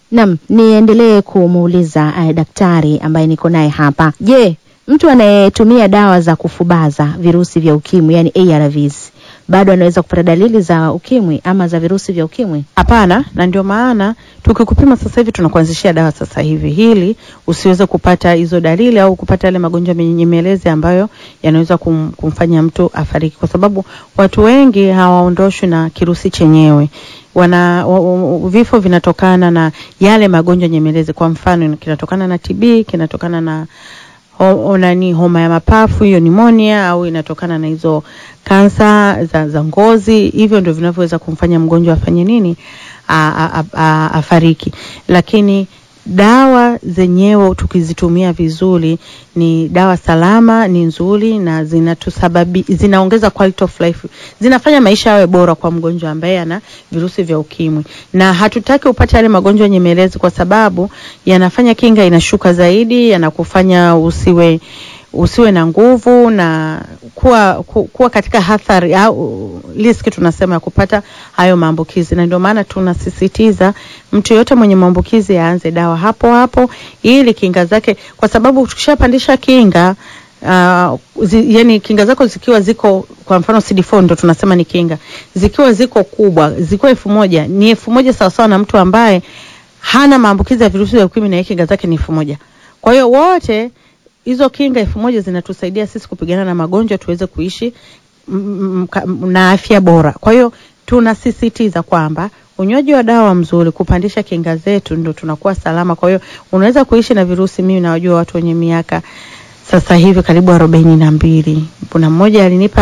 Naam, niendelee kumuuliza eh, daktari ambaye niko naye hapa. Je, mtu anayetumia dawa za kufubaza virusi vya ukimwi yani ARVs bado anaweza kupata dalili za ukimwi ama za virusi vya ukimwi? Hapana, na ndio maana tukikupima sasa hivi tunakuanzishia dawa sasa hivi, ili usiweze kupata hizo dalili au kupata yale magonjwa menyemelezi ambayo yanaweza kum, kumfanya mtu afariki, kwa sababu watu wengi hawaondoshwi na kirusi chenyewe wana wa, wa, vifo vinatokana na yale magonjwa nyemelezi. Kwa mfano, kinatokana na TB, kinatokana na ho, nani homa ya mapafu hiyo nimonia, au inatokana na hizo kansa za, za ngozi. Hivyo ndio vinavyoweza kumfanya mgonjwa afanye nini, a, a, a, afariki. Lakini dawa zenyewe tukizitumia vizuri, ni dawa salama, ni nzuri na zinatusababi, zinaongeza quality of life, zinafanya maisha yawe bora kwa mgonjwa ambaye ana virusi vya ukimwi, na hatutaki upate yale magonjwa nyemelezi, kwa sababu yanafanya kinga inashuka zaidi, yanakufanya usiwe usiwe na nguvu na kuwa, ku, kuwa katika hatari au riski tunasema ya kupata hayo maambukizi, na ndio maana tunasisitiza mtu yote mwenye maambukizi aanze dawa hapo hapo, ili kinga zake, kwa sababu tukishapandisha kinga uh, zi, yani kinga zako zikiwa ziko kwa mfano CD4 ndo tunasema ni kinga, zikiwa ziko kubwa, zikiwa elfu moja ni elfu moja sawasawa na mtu ambaye hana maambukizi ya virusi vya ukimwi na kinga zake ni elfu moja kwa hiyo wote hizo kinga elfu moja zinatusaidia sisi kupigana na magonjwa tuweze kuishi m, m, na afya bora. Kwa hiyo tunasisitiza kwamba unywaji wa dawa mzuri kupandisha kinga zetu ndo tunakuwa salama. Kwa hiyo unaweza kuishi na virusi. Mimi nawajua watu wenye miaka sasa hivi karibu arobaini na mbili. Kuna mmoja alinipa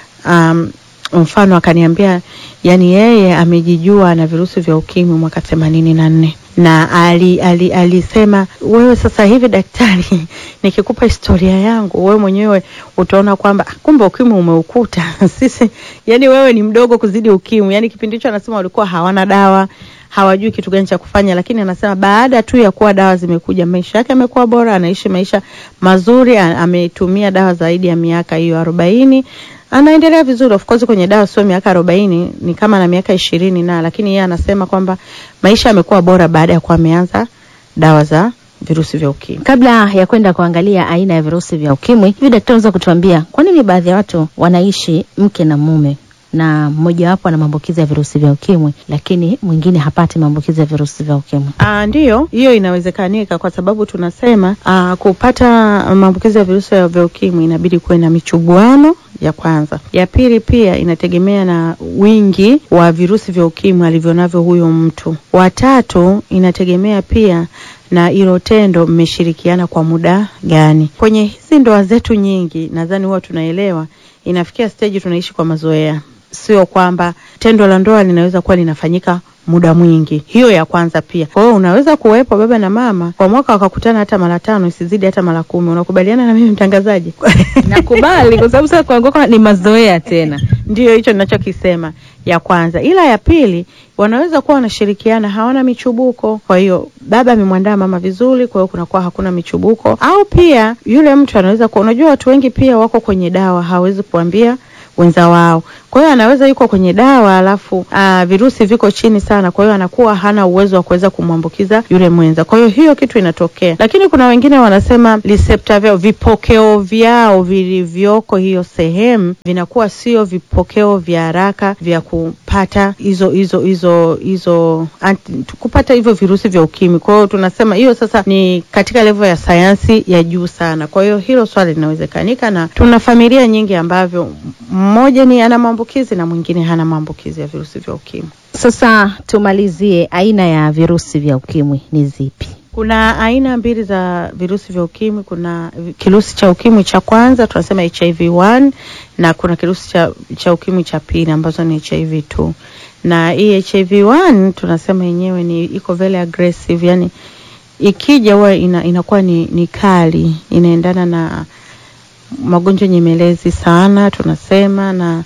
um, mfano akaniambia, yani yeye amejijua na virusi vya ukimwi mwaka themanini na nne na ali, ali, alisema wewe sasa hivi daktari, nikikupa historia yangu wewe mwenyewe utaona kwamba kumbe ukimwi umeukuta sisi, yani wewe ni mdogo kuzidi ukimwi. Yani kipindi hicho anasema walikuwa hawana dawa, hawajui kitu gani cha kufanya, lakini anasema baada tu ya kuwa dawa zimekuja, maisha yake yamekuwa bora, anaishi maisha mazuri, ametumia dawa zaidi ya miaka hiyo arobaini anaendelea vizuri. Of course kwenye dawa sio miaka arobaini, ni kama na miaka ishirini na, lakini yeye anasema kwamba maisha yamekuwa bora baada ya kuwa ameanza dawa za virusi vya ukimwi. Kabla ya kwenda kuangalia aina ya virusi vya ukimwi, hivi daktari, unaweza kutuambia kwa nini baadhi ya watu wanaishi mke na mume na mmojawapo ana maambukizi ya virusi vya ukimwi lakini mwingine hapati maambukizi ya virusi vya ukimwi? Ah, ndiyo, hiyo inawezekanika kwa sababu tunasema aa, kupata maambukizi ya virusi vya ukimwi inabidi kuwe na michubuano ya kwanza. Ya pili pia inategemea na wingi wa virusi vya ukimwi alivyonavyo huyo mtu. Watatu inategemea pia na hilo tendo mmeshirikiana kwa muda gani. Kwenye hizi ndoa zetu nyingi, nadhani huwa tunaelewa, inafikia stage tunaishi kwa mazoea, sio kwamba tendo la ndoa linaweza kuwa linafanyika muda mwingi. Hiyo ya kwanza pia. Kwa hiyo unaweza kuwepo baba na mama kwa mwaka wakakutana hata mara tano, isizidi hata mara kumi. Unakubaliana na mimi mtangazaji? Nakubali kwa sababu sasa kwa ni mazoea tena. Ndiyo hicho ninachokisema ya kwanza, ila ya pili wanaweza kuwa wanashirikiana, hawana michubuko. Kwa hiyo baba amemwandaa mama vizuri, kwa hiyo kunakuwa hakuna michubuko. Au pia yule mtu anaweza kuwa, unajua watu wengi pia wako kwenye dawa, hawezi kuambia wenza wao. Kwa hiyo anaweza yuko kwenye dawa alafu aa, virusi viko chini sana, kwa hiyo anakuwa hana uwezo wa kuweza kumwambukiza yule mwenza. Kwa hiyo hiyo kitu inatokea, lakini kuna wengine wanasema receptor vyao, vipokeo vyao vilivyoko hiyo sehemu vinakuwa sio vipokeo vya haraka vya kupata hizo hizo hizo hizo kupata hivyo virusi vya ukimwi. Kwa hiyo tunasema hiyo sasa ni katika level ya sayansi ya juu sana. Kwa hiyo hilo swali linawezekanika, na tuna familia nyingi ambavyo mmoja ni ana maambukizi na mwingine hana maambukizi ya virusi vya ukimwi. Sasa tumalizie, aina ya virusi vya ukimwi ni zipi? Kuna aina mbili za virusi vya ukimwi. Kuna kirusi cha ukimwi cha kwanza tunasema HIV 1 na kuna kirusi cha, cha ukimwi cha pili ambazo ni HIV 2 na hii HIV 1 tunasema yenyewe ni iko very aggressive, yani ikija huwa ina, inakuwa ni, ni kali, inaendana na magonjwa nyemelezi sana tunasema, na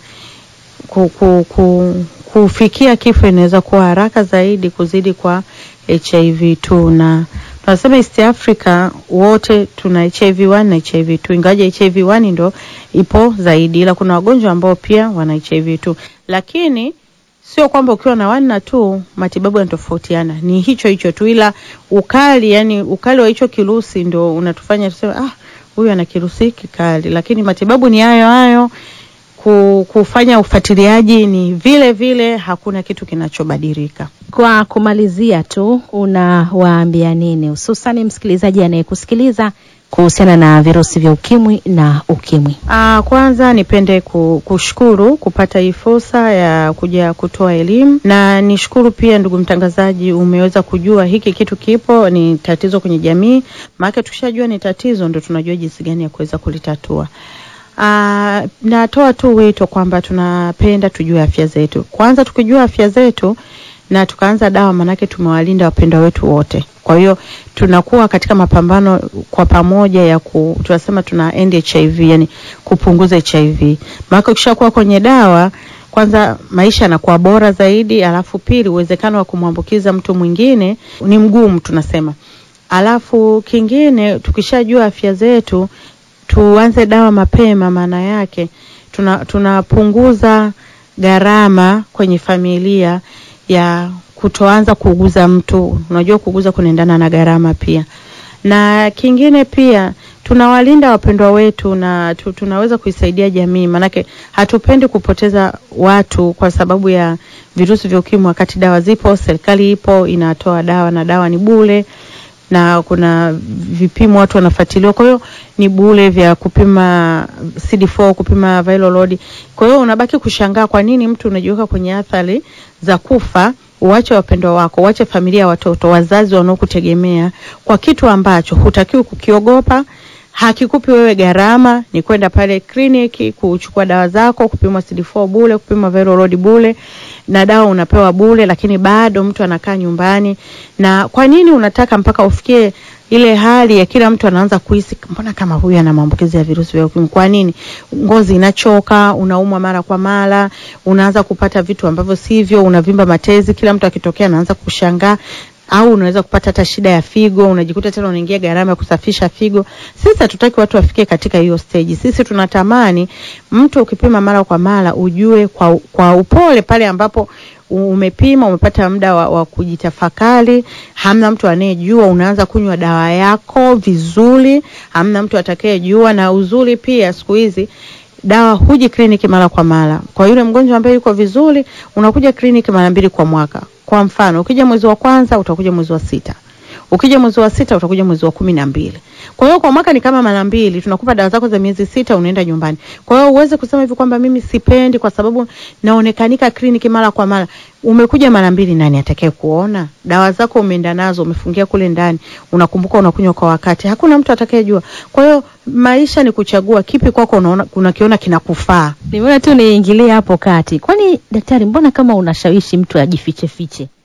ku, ku, ku, kufikia kifo inaweza kuwa haraka zaidi kuzidi kwa HIV 2 na tunasema East Africa wote tuna HIV 1 na HIV 2, ingawaje HIV 1 ndo ipo zaidi, ila kuna wagonjwa ambao pia wana HIV 2, lakini sio kwamba ukiwa na one na two matibabu yanatofautiana, ni hicho hicho tu, ila ukali, yani ukali wa hicho kirusi ndio unatufanya tuseme ah, huyu ana kirusi kikali, lakini matibabu ni hayo hayo. Ku- Kufanya ufuatiliaji ni vile vile, hakuna kitu kinachobadilika. Kwa kumalizia tu, unawaambia nini hususani msikilizaji anayekusikiliza kuhusiana na virusi vya ukimwi na ukimwi? Ah, kwanza nipende ku- kushukuru kupata hii fursa ya kuja kutoa elimu, na nishukuru pia ndugu mtangazaji, umeweza kujua hiki kitu kipo, ni tatizo kwenye jamii. Maana tukishajua ni tatizo, ndo tunajua jinsi gani ya kuweza kulitatua. Ah, natoa tu wito kwamba tunapenda tujue afya zetu. Kwanza tukijua afya zetu na tukaanza dawa, manake tumewalinda wapendwa wetu wote. Kwa hiyo tunakuwa katika mapambano kwa pamoja ya ku, tunasema tuna end HIV, yani kupunguza HIV. Maana ukishakuwa kwenye dawa, kwanza maisha yanakuwa bora zaidi, alafu pili uwezekano wa kumwambukiza mtu mwingine ni mgumu tunasema. Alafu kingine tukishajua afya zetu tuanze dawa mapema, maana yake tuna tunapunguza gharama kwenye familia ya kutoanza kuuguza mtu. Unajua kuuguza kunaendana na gharama pia, na kingine pia tunawalinda wapendwa wetu na tu, tunaweza kuisaidia jamii, maanake hatupendi kupoteza watu kwa sababu ya virusi vya ukimwi, wakati dawa zipo, serikali ipo inatoa dawa na dawa ni bure na kuna vipimo watu wanafuatiliwa, kwa hiyo ni bure vya kupima CD4, kupima viral load. Kwa hiyo unabaki kushangaa kwa nini mtu unajiweka kwenye athari za kufa, uache wapendwa wako, uache familia, watoto, wazazi wanaokutegemea kwa kitu ambacho hutakiwi kukiogopa hakikupi wewe gharama, ni kwenda pale kliniki kuchukua dawa zako, kupimwa CD4 bure, kupimwa viral load bure, na dawa unapewa bure, lakini bado mtu anakaa nyumbani. Na kwa nini unataka mpaka ufikie ile hali ya kila mtu anaanza kuhisi mbona kama huyu ana maambukizi ya virusi vya ukimwi? Kwa nini? Ngozi inachoka, unaumwa mara kwa mara, unaanza kupata vitu ambavyo sivyo, unavimba matezi, kila mtu akitokea anaanza kushangaa au unaweza kupata hata shida ya figo, unajikuta tena unaingia gharama ya kusafisha figo. Sisi hatutaki watu wafikie katika hiyo stage. Sisi tunatamani mtu ukipima mara kwa mara ujue kwa, kwa upole pale ambapo umepima umepata muda wa, wa kujitafakari, hamna mtu anayejua, unaanza kunywa dawa yako vizuri, hamna mtu atakayejua. Na uzuri pia siku hizi dawa huji kliniki mara kwa mara. Kwa yule mgonjwa ambaye yuko vizuri, unakuja kliniki mara mbili kwa mwaka. Kwa mfano, ukija mwezi wa kwanza utakuja mwezi wa sita, ukija mwezi wa sita utakuja mwezi wa kumi na mbili. Kwa hiyo kwa mwaka ni kama mara mbili, tunakupa dawa zako za miezi sita, unaenda nyumbani. Kwa hiyo uweze kusema hivi kwamba mimi sipendi kwa sababu naonekanika kliniki mara kwa mara. Umekuja mara mbili, nani atakaye kuona? Dawa zako umeenda nazo, umefungia kule ndani, unakumbuka unakunywa kwa wakati, hakuna mtu atakayejua. Kwa hiyo maisha ni kuchagua kipi kwako unaona unakiona kinakufaa. Nimeona tu niingilie hapo kati. Kwani daktari, mbona kama unashawishi mtu ajifiche fiche?